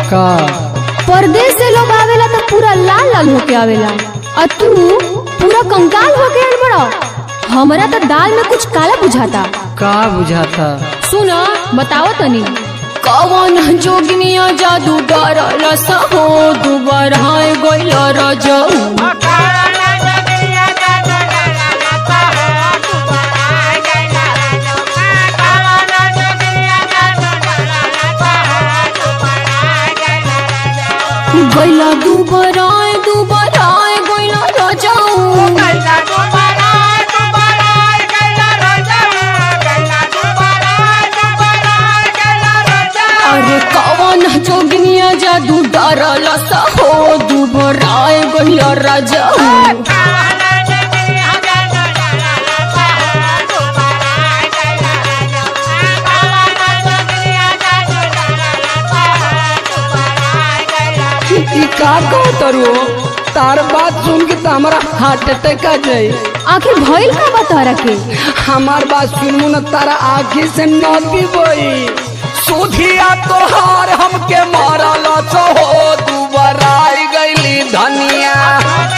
का परदेश से लोग आवेला तो पूरा लाल लाल होके आवेला और तू पूरा कंकाल होके आइल बड़ा हमरा तो दाल में कुछ काला बुझाता का बुझाता सुना बताओ तनी कवन जोगिनिया जादू डरल सहो दुबारा गइल रजऊ गइला दुबारा दुबारा गइल रजऊ अरे कवन जोगिनिया जादू डरल सहो दुबारा गइल रजऊ ई का कहतरू तार बात सुन के तो हमारा हार्ट अटैक आ जाए आखिर भइल का बता के हमार बात सुनू न तारा आँखी से नदी बोई सुधिया तोहार हमके मारल हो दुबारा गईली धनिया